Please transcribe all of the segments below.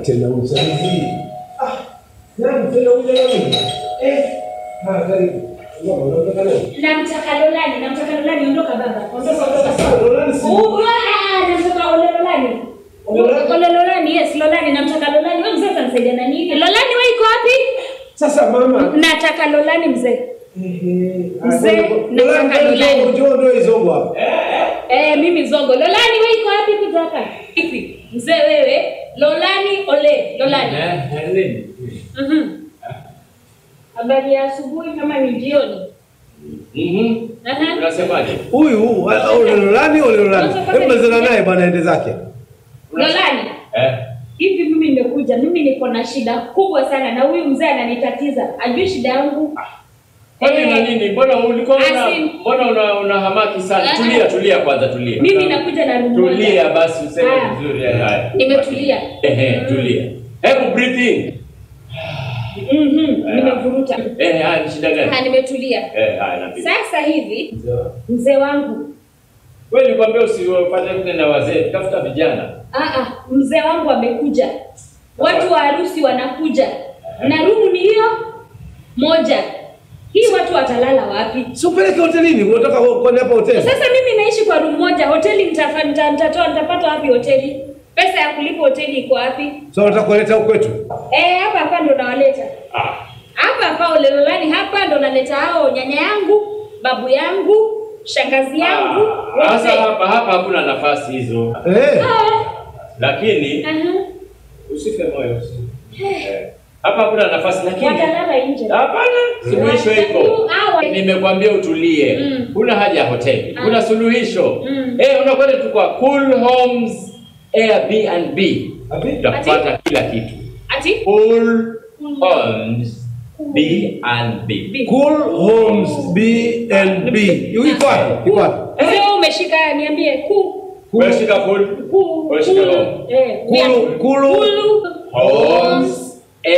tena uzazi. Ah, nani tena uje nani? Eh, ah, karibu. Mama, unataka nani? Namtaka Lolani, namtaka Lolani, ondoka baba. Ondoka, Sasa ondoka. sasa Lolani si Oh, ah, namtaka Ole Lolani. Ole- Ole Lolani, yes, Lolani, namtaka Lolani. Wewe mzee utanisaidia na nini? Lolani wewe iko wapi? Sasa mama. Nataka Lolani mzee. Ehe. Mzee, Lolani nataka njoo Lolani. njoo ndio hizo hapa. Eh, mimi zongo. Lolani wewe iko wapi kutoka? Hivi. Mzee wewe, Lolani Ole, Lolani. Mhm. Habari ya asubuhi kama ni jioni. Aha. Unasemaje? Huyu wa- ole Lolani ole Lolani. Hebu malizana naye bwana ende zake. Lolani. Eh? Hivi mimi nimekuja, mimi niko na shida kubwa sana na huyu mzee ananitatiza. Ajui shida yangu. Kwani na nini? Mbona ulikuwa una Asim. mbona una, una hamaki sana? Ah. Tulia, tulia kwanza tulia. Mimi nakuja na rumu moja. Tulia basi useme Ah. vizuri haya, haya. Nimetulia. Ehe, tulia. Hebu breathe in. Mhm. Nimevuruta. Eh, haya ni shida Ha, gani? nimetulia. Eh, haya napiga. Sasa hivi mzee wangu, Wewe nilikwambia usifanye vile na wazee, tafuta vijana. ah ah, mzee wangu amekuja. Watu wa harusi wanakuja. Na rumu ni hiyo moja. Hii watu watalala wapi? Si upeleke hotelini, unataka kwenda hapa hoteli. Sasa mimi naishi kwa room moja, hoteli nitafa- nita- nitatoa nitapata wapi hoteli? Pesa ya kulipa hoteli iko wapi? So unataka kuleta huku kwetu? Eh, hapa hapa ndo nawaleta. Ah. Hapa hapa Olelolani hapa ndo naleta hao nyanya yangu, babu yangu, shangazi yangu, Ah, Sasa wote. hapa hapa hakuna nafasi hizo. Eh. Ah, Lakini aha. usife moyo. Eh. Hapa hakuna nafasi lakini Watalala nje. Hapana, suluhisho iko. Hawa. Nimekwambia utulie. Mm. Kuna haja ya hoteli. Ah. Kuna suluhisho. Mm. Eh, unakwenda tu kwa Cool Homes Airbnb. Abi? Utapata kila kitu. Ati? Cool Homes B&B. Cool Homes B&B. Iko wapi? Iko wapi? Mzee wewe umeshika niambie ku Wewe shika cool ku Wewe shika ku- home. Eh, Kulu kulu Kulu. Homes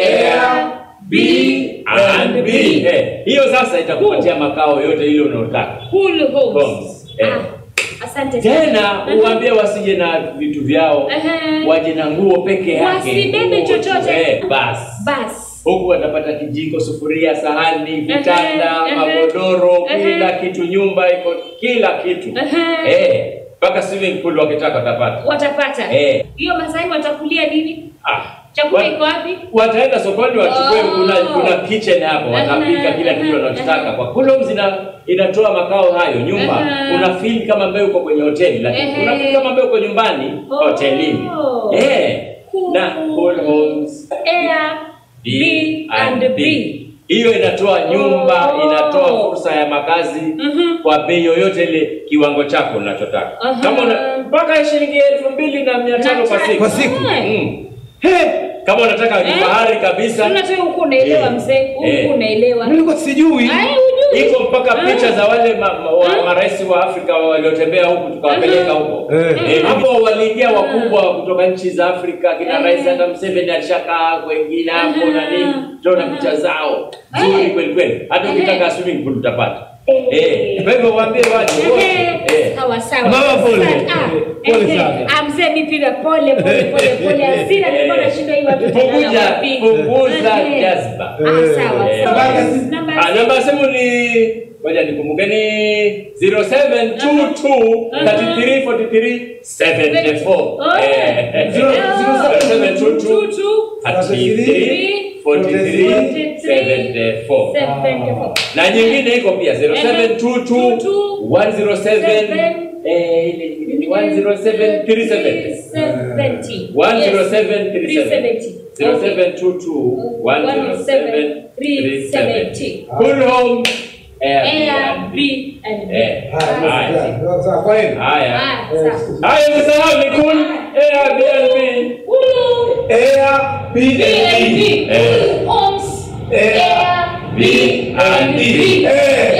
Airbnb. Eh, hiyo sasa itakupatia makao yote ile unayotaka. Kulu homes. Homes, eh. Ah, asante sana. Tena Aha. uambie wasije na vitu vyao, Aha. waje na nguo peke yake. Wasibebe Nguo tu, chochote. Eh, basi. Bas. Huku watapata kijiko, sufuria, sahani, vitanda, aha. magodoro, Aha. kila kitu, nyumba iko kila kitu. Aha. Eh, mpaka swimming pool wakitaka watapata. Watapata. Eh. Hiyo Masai watakulia nini? Ah, Chakula wa- iko wapi? Wataenda sokoni wachukue, Oh. kuna kuna kitchen hapo, watapika Aha, kila kitu aha, wanachotaka. aha. Kwa Columns ina inatoa makao hayo nyumba, Aha. una feel kama ambaye uko kwenye hoteli, lakini Ehe. una feel kama ambaye uko nyumbani Oh. hotelini. Eh, Cool. na Cool Homes Air B and B. hiyo inatoa nyumba, Oh. inatoa fursa ya makazi Mhm. kwa bei yoyote ile, kiwango chako unachotaka. Aha. Kama una mpaka shilingi elfu mbili na mia tano kwa siku. Kwa siku. Mm. He, kama unataka Eh? kifahari kabisa Unataka huko unaelewa Eh. mzee, huko Eh. unaelewa. Nilikuwa sijui. Ai hujui. iko mpaka Ah. picha za wale ma, ma, wa, Ah. marais wa Afrika waliotembea huku tukawapeleka Aha. huko. Eh. Eh, hapo waliingia wakubwa kutoka nchi za Afrika kina Eh. Rais hata Museveni alishakaa wengine hapo Aha. na nini, tunaona picha zao nzuri Eh. kweli kweli, hata Eh. ukitaka swimming pool utapata. Eh. Eh, kwa hivyo waambie waje wote. Eh. Sawa sawa. Mama, pole. Asante. Ah, Pole eh, sana. ah, mzee mimi pia pole pole pole pole. Hasira nilikuwa nashindwa hii watu Punguza wapi. punguza Eh. jazba. Ah, sawa Eh. sawa. Namba ya simu. Namba ya Ah, simu. namba ya simu ni ngoja nikumbuke ni 0722 33 43 74. Oh. Eh. Zero- zero- 0722 33 43 74. 74. Na nyingine iko pia 0722 107 eh ile nyingine ni 107 37. 70. 107 37. 370. 0722 107 370. Cool Home Airbnb. B and B. Eh, Haya, haya. sawa, sawa, kwa heri. Haya. Ah, sawa. Haya msahau ni Cool Airbnb. Ulu. Airbnb. B&B. Eh. Homes. Air Air. B and B. Eh.